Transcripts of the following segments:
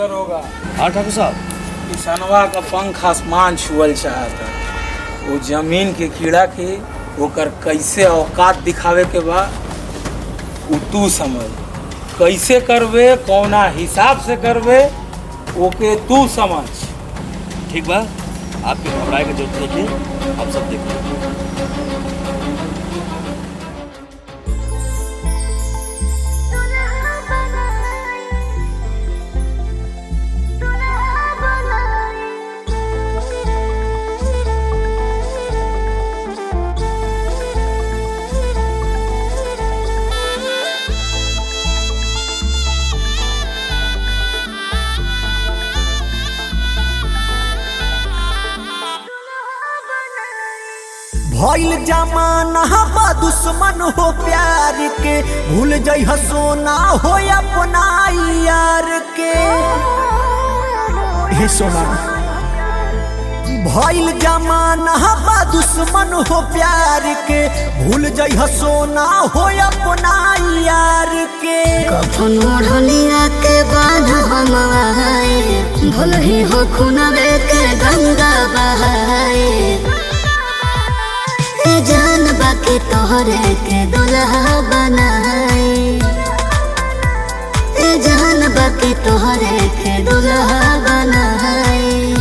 दरोगा हाँ ठाकुर साहब किसनवा का पंख आसमान छुअल चाहता वो जमीन के कीड़ा के ओकर कैसे औकात दिखावे के बा उ तू समझ कैसे करबे कौना हिसाब से करबे ओके तू समझ ठीक बा आपके घबराए की जरूरत नहीं है हम सब देख लेंगे भइल जमाना बा दुश्मन हो प्यार के भूल जाइ सोना हो अपना यार के हे सोना भइल जमाना बा दुश्मन हो प्यार के भूल जाइ सोना हो अपना यार के कफन ओढ़निया के बाद हम आए भल ही हो खुनबे के गंगा बहाए ए जान बाके तोहरे के दुल्हा बनाए ए जान बाके तोहरे के दुल्हा बनाए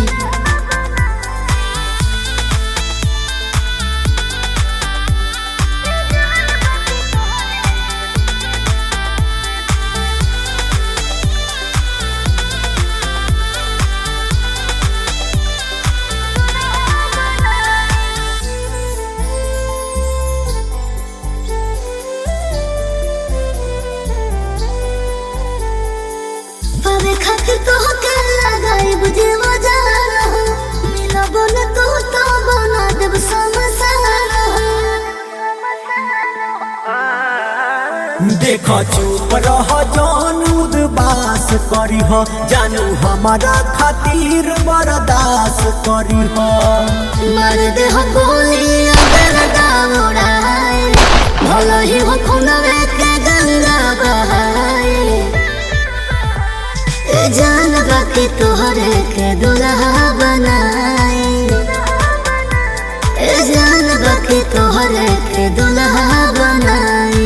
पावे खातिर तो के लगाई बुझे वजारा मिलब न तो तो बना देब समसारा देख चुप रह जान उदबास करी हो जानू हमारा खातिर बर्दाश्त करी हो मर दे हो गोली अगर दावड़ाए भलो ही हो खुनवे के गंगा बहाए ए जान बाकी तोहरे के दुल्हा बनाए ए जान बाकी तोहरे के दुल्हा बनाए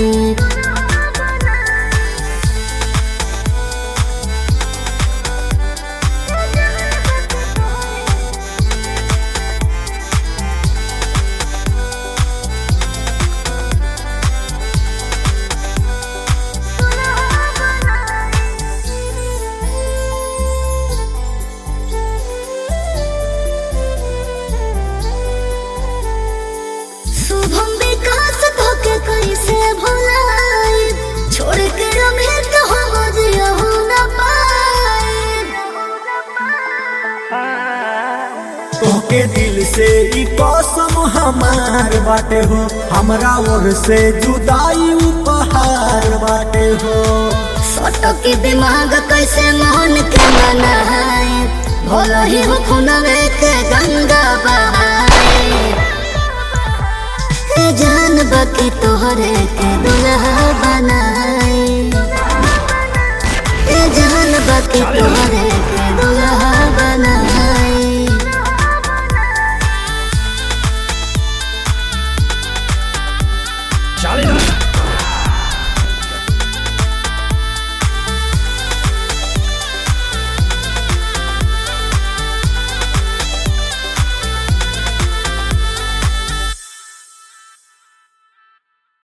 शुभम विकास धोके कैसे भुलाए छोड़ के रमेश हो जियो न पाए तोके दिल से ई कसम हमार बाटे हो हमरा ओर से जुदाई उपहार बाटे हो सटो के दिमाग कैसे मोहन के मनाए भलो ही हो खुनवे के गंगा बहाए ए जान बाकी तोहरे के दुल्हा बनाए ए जान बाकी तोहरे